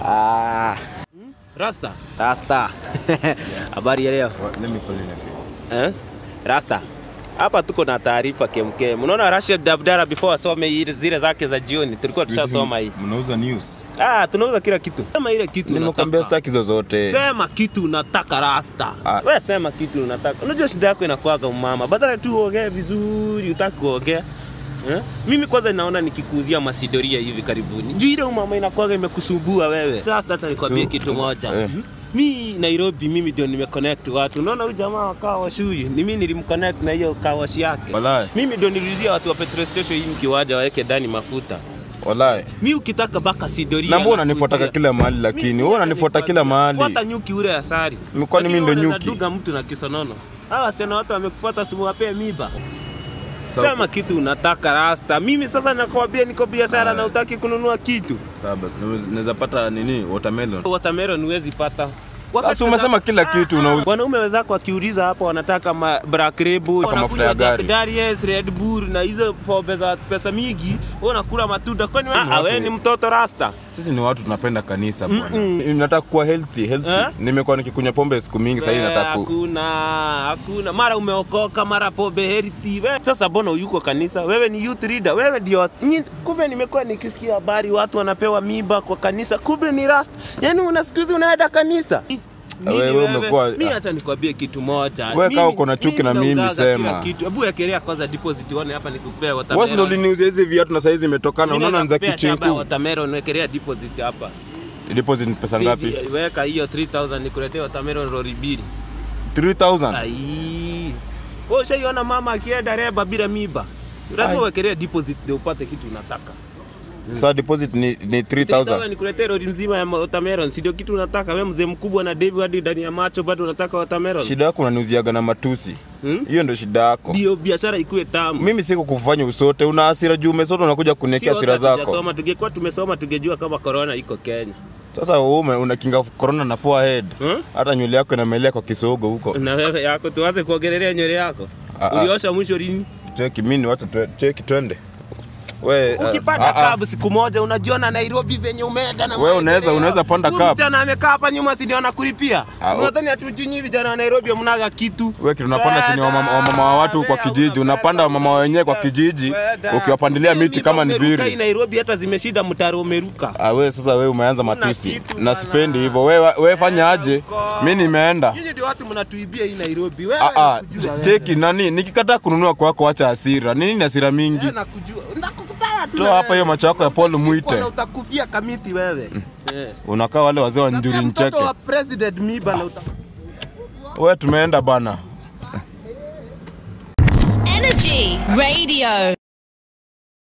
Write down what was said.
Ah, Rasta. Rasta. Habari ya leo? Let me call in a few. Eh? Rasta. Hapa tuko na taarifa kemkem. Unaona Rashid Abdalla before asome ile- zile zake za jioni tulikuwa tushasoma hii. Mnauza news. Ah, tunauza kila kitu. Sema ile kitu Nimekuambia unataka. staki zozote. Sema kitu unataka Rasta. Ah. Wewe sema kitu unataka. Unajua shida yako inakuwaga umama. Badala tu uongee vizuri, utaki kuongea. Eh? Mimi kwanza naona nikikuuzia masidoria hivi karibuni. Juu ile umama inakuwaga imekusumbua wewe. Rasta hata nikwambie So, kitu moja. eh. Mi Nairobi mimi ndio nimeconnect watu. Unaona huyu jamaa wa kawash huyu, ni mimi nilimconnect na hiyo kawash yake. Walai. Mimi ndio niliuzia watu wa petrol station hii mkiwaja waweke ndani mafuta. Walai. Mi ukitaka baka sidoria. Na mbona nakuzia. unanifuataka kila mahali lakini? Wewe unanifuata kila mahali. Fuata nyuki ule asari. Kwani mimi ndo Lakini nyuki? unaduga mtu na kisonono. Hawa wasichana watu wamekufuata simu wapee miba. Sawa. Sema kitu unataka rasta. Mimi sasa nakwambia niko biashara Ah. na utaki kununua kitu. Sawa basi. Naweza pata nini? Watermelon. Watermelon huwezi pata. Sasa umesema kila kitu unauza. Wanaume wenzako wakiuliza hapo wanataka ma Black Label, Kwa mafuta ya wanakunywa gari. Jack Daniels, Red Bull na hizo pombe za pesa mingi, wewe unakula matunda. Kwani wewe watu- wewe ni mtoto rasta? Sisi ni watu tunapenda kanisa bwana. Mm-mm. Mimi Nataka kuwa healthy, healthy. Eh? Nimekuwa nikikunywa pombe siku mingi sasa hivi Wewe, nataka ku Hakuna, hakuna. Mara umeokoka, mara pombe heriti. Wewe sasa mbona yuko kanisa? Wewe ni youth leader. Wewe ndio nyi- kumbe nimekuwa nikisikia habari watu wanapewa mimba kwa kanisa. Kumbe ni rasta. Yaani una siku hizi unaenda kanisa. Nini Wewe umekuwa- Mimi acha nikwambie kitu moja. Wewe Mimi- kama uko na chuki na mimi, nauzaga sema. kila Kitu. Hebu wekelea kwanza deposit uone hapa nikupea Wewe watermelon. ndio uliniuzia hizi viatu na saizi imetokana. Mimi Unaona ni za nakupea shamba ya kichinku. watermelon, wekelea deposit hapa. Deposit ni pesa ngapi? Si- Weka hiyo 3000 nikuletee watermelon lori mbili. 3000. Ai. Wewe ushaiona mama akienda reba bila miba? Lazima Ai. uwekelee deposit ndio upate kitu unataka. Sasa deposit ni ni 3000 3000. nikuletee lori mzima ya watermelon, si ndio kitu unataka? Wewe mzee mkubwa na David hadi ndani ya macho bado unataka watermelon? Shida yako unaniuziaga na matusi. Hmm? Hiyo ndio shida yako. Ndio biashara ikuwe tamu. Mimi siko kufanya usote, una hasira juu umesota, unakuja kuniekea Sio hasira hata zako. tujasoma, tungekuwa tumesoma tungejua kama corona iko Kenya. Sasa wewe unakinga corona na forehead, Hmm? hata nywele yako inamelea kwa kisogo huko. Na wewe yako tuanze kuongelelea nywele yako. Ah, ah. Uliosha mwisho lini? Cheki mimi ni watu twe- cheki twende. We, Ukipanda ah, ah, cab siku moja unajiona Nairobi venye umeenda na Wewe unaweza- maendeleo. unaweza panda Huyu cab. Msichana amekaa hapa nyuma si ndio anakulipia? Ah, Unadhani hatujui vijana wa Nairobi mnaga kitu? Wewe kitu unapanda sini wa mama, wa mama wa watu kwa kijiji, unapanda wa mama wenyewe kwa kijiji, ukiwapandilia miti kama ni Umeruka hii viri. Nairobi hata zimeshida mtaro umeruka. Ah, wewe sasa wewe umeanza Una matusi kitu na bana. sipendi hivyo. Wewe wewe fanya aje? Mimi nimeenda. Nyinyi ndio watu mnatuibia hii Nairobi. Wewe Ah, ah, nakujua wewe. cheki nani, nikikataa kununua kwako, acha hasira. Nini ni hasira mingi? Wewe nakujua. Nakukutaya tu. Toa na hapa hiyo wewe. macho yako ya Paul Utashikwa Mwite. na Utakufia kamiti wewe. Eh. Unakaa wale wazee wa njuri Mtoto ncheke. wa president miba na uta Wewe tumeenda bana. Energy Radio.